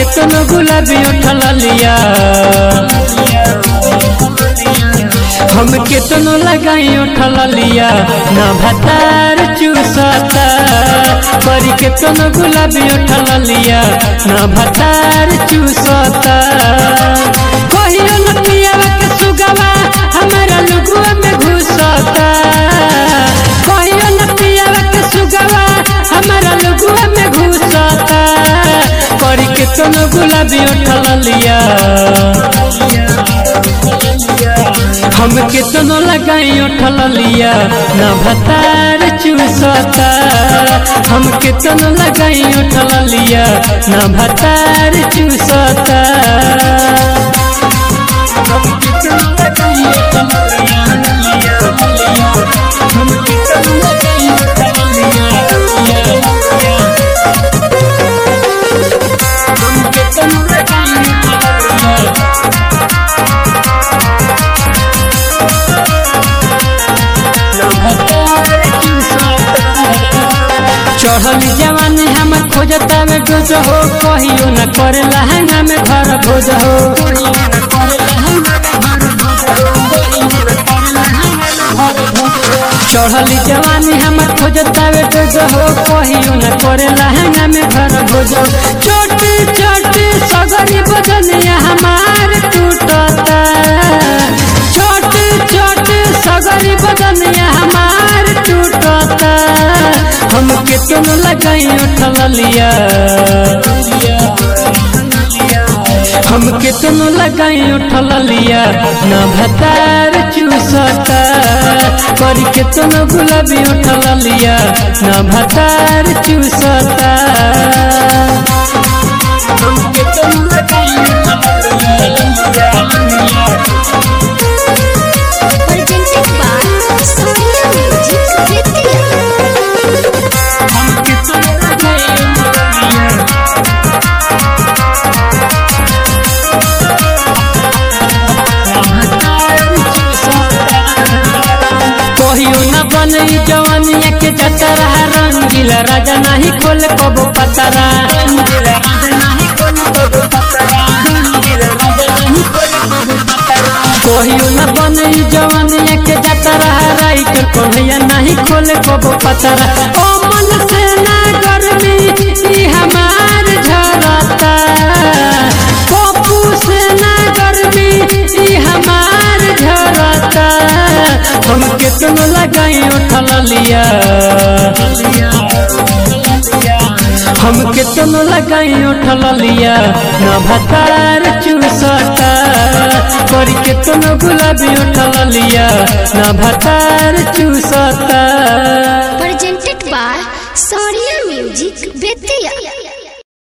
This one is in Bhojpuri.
केतनो गुलाबी उठल लिया हम केतनो लगाई उठल लिया ना भतार चूसता पर केतनो गुलाबी उठल लिया ना भतार चूसता कहियो न पियावा के सुगवा हमारा लुगुआ में घुसता कहियो न पियावा के सुगवा हमारा लुगुआ में घुसता पर केतनो गुलाबी उठल लिया हम केतनो लगाई उठल लिया ना भतार चूसता हम केतनो लगाई उठल लिया ना भतार चूसता हम केतनो लगाई उठल लिया, हम केतनो लगाई उठल लिया, हम केतनो लगाई उठल लिया, चढ़ल जवानी हम खोजता में डोज हो कहियो न करे लहंगा में घर भोज हो चढ़ल जवानी हम खोजता में डोज हो कहियो न करे लहंगा में घर भोज हो छोटी छोटी सगरी बदनिया हमार टूटता छोटी छोटी सगरी बदनिया हमार टूटता हम केतनो लगाई उठल लिया हम केतनो लगाई उठल लिया ना भतार चूसता पर केतनो गुलाबी उठल लिया ना भतार चूसता हम केतनो लगाई उठल लिया presented by Sonia Music Vidya. हम केतनो लगाई उठल लिया कहियो न बनई जवानिया के जतरा रंगीला राजा नहीं खोल कबो पतरा कहियो न बनई जवानिया के जतरा राइट कन्हैया नहीं खोल कबो पतरा ओ मन से ना गर्मी ई हमार झरता पप्पू से ना गर्मी ई हमार झरता हम केतनो लगाई उठल लिया हम केतनो लगाई उठल लिया ना भतार चूसता पर केतनो गुलाबी उठल लिया ना भतार चूसता